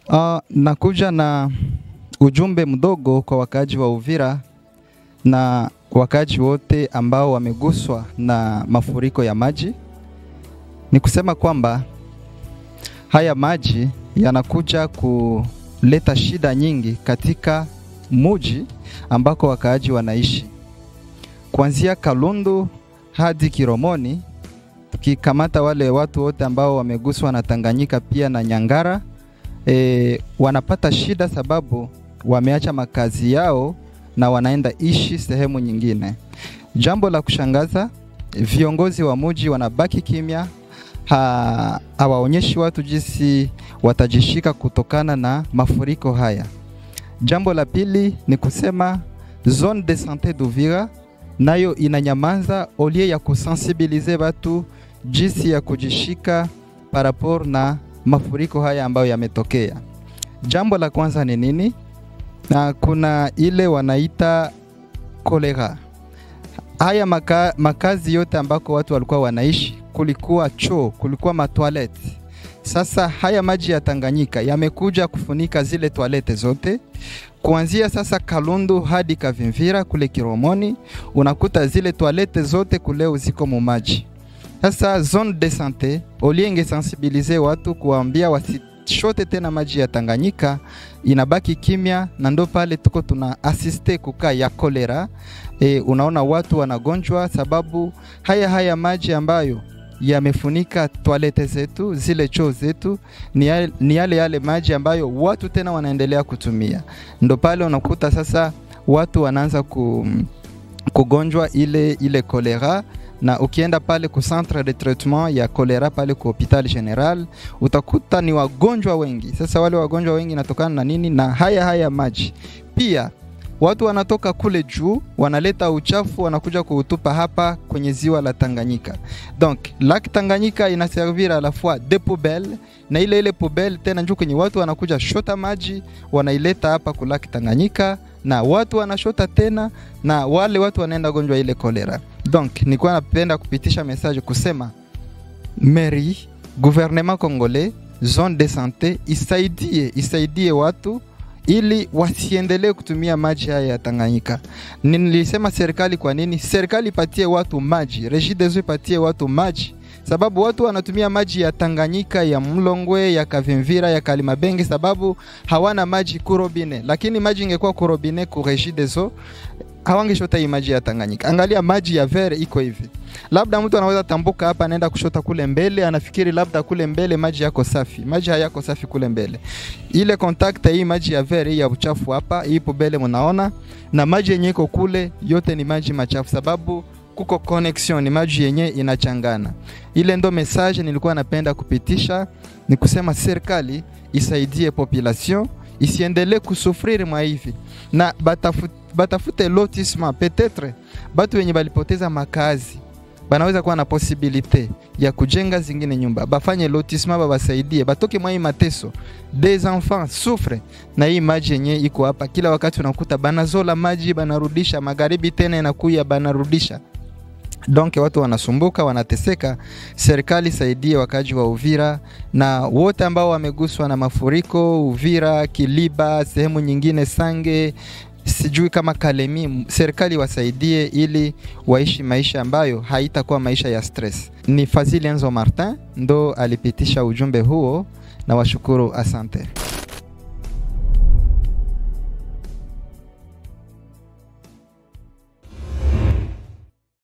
Uh, nakuja na ujumbe mdogo kwa wakaaji wa Uvira na wakaaji wote ambao wameguswa na mafuriko ya maji. Ni kusema kwamba haya maji yanakuja kuleta shida nyingi katika muji ambako wakaaji wanaishi, kuanzia Kalundu hadi Kiromoni, tukikamata wale watu wote ambao wameguswa na Tanganyika pia na Nyangara e, wanapata shida sababu wameacha makazi yao na wanaenda ishi sehemu nyingine. Jambo la kushangaza, viongozi wa muji wanabaki kimya, ha, hawaonyeshi watu jinsi watajishika kutokana na mafuriko haya. Jambo la pili ni kusema zone de sante d'Uvira nayo inanyamaza olie ya kusensibilize watu jinsi ya kujishika par rapport na mafuriko haya ambayo yametokea. Jambo la kwanza ni nini? Na kuna ile wanaita kolera. Haya maka, makazi yote ambako watu walikuwa wanaishi kulikuwa choo, kulikuwa matwaleti. Sasa haya maji ya Tanganyika yamekuja kufunika zile toalete zote kuanzia sasa Kalundu hadi Kavimvira kule Kiromoni, unakuta zile toalete zote kuleo ziko mumaji. Sasa zone de sante olienge sensibilize watu kuambia wasishote tena maji ya Tanganyika, inabaki kimya, na ndo pale tuko tuna asiste kukaa ya kolera. E, unaona watu wanagonjwa sababu haya haya maji ambayo yamefunika toalete zetu zile choo zetu ni yale, ni yale yale maji ambayo watu tena wanaendelea kutumia. Ndo pale unakuta sasa watu wanaanza ku, kugonjwa ile ile kolera na ukienda pale ku centre de traitement ya kolera pale ku hopital general utakuta ni wagonjwa wengi. Sasa wale wagonjwa wengi natokana na nini? Na haya haya maji. Pia watu wanatoka kule juu wanaleta uchafu wanakuja kuutupa hapa kwenye ziwa la Tanganyika. Donc lac Tanganyika inaservir à la fois de poubelle na ile ile poubelle tena njoo kwenye watu wanakuja shota maji wanaileta hapa ku lac Tanganyika na watu wanashota tena na wale watu wanaenda gonjwa ile kolera. Donc nilikuwa napenda kupitisha message kusema mairie, gouvernement congolais, zone de santé isaidie isaidie watu ili wasiendelee kutumia maji haya ya Tanganyika. Nilisema serikali, kwa nini? Serikali ipatie watu maji, Regideso ipatie watu maji, sababu watu wanatumia maji ya Tanganyika, ya Mlongwe, ya Kavimvira, ya Kalimabenge, sababu hawana maji kurobine. Lakini maji ingekuwa kurobine ku Regideso hawangeshota hii maji ya Tanganyika. Angalia maji ya Vere iko hivi, labda mtu anaweza tambuka hapa anaenda kushota kule mbele, anafikiri labda kule mbele maji yako safi. Maji hayako safi kule mbele. Ile contact hii maji ya Vere hii ya uchafu hapa, hii pobele mnaona, na maji yenye iko kule yote ni maji machafu, sababu kuko connection, ni maji yenye inachangana. Ile ndo message nilikuwa napenda kupitisha, ni kusema serikali isaidie population isiendelee kusufriri mwa hivi na batafute, batafute lotissement peut-être batu wenye balipoteza makazi banaweza kuwa na posibilite ya kujenga zingine nyumba, bafanye lotissement, babasaidie batoke mwa hii mateso. Des enfants souffre na hii maji yenye iko hapa, kila wakati unakuta banazola maji banarudisha, magharibi tena inakuya banarudisha donc watu wanasumbuka, wanateseka. Serikali saidie wakaji wa Uvira na wote ambao wameguswa na mafuriko Uvira, Kiliba, sehemu nyingine Sange, sijui kama Kalemi, serikali wasaidie ili waishi maisha ambayo haitakuwa maisha ya stress. Ni Fazili Enzo Martin ndo alipitisha ujumbe huo, na washukuru, asante.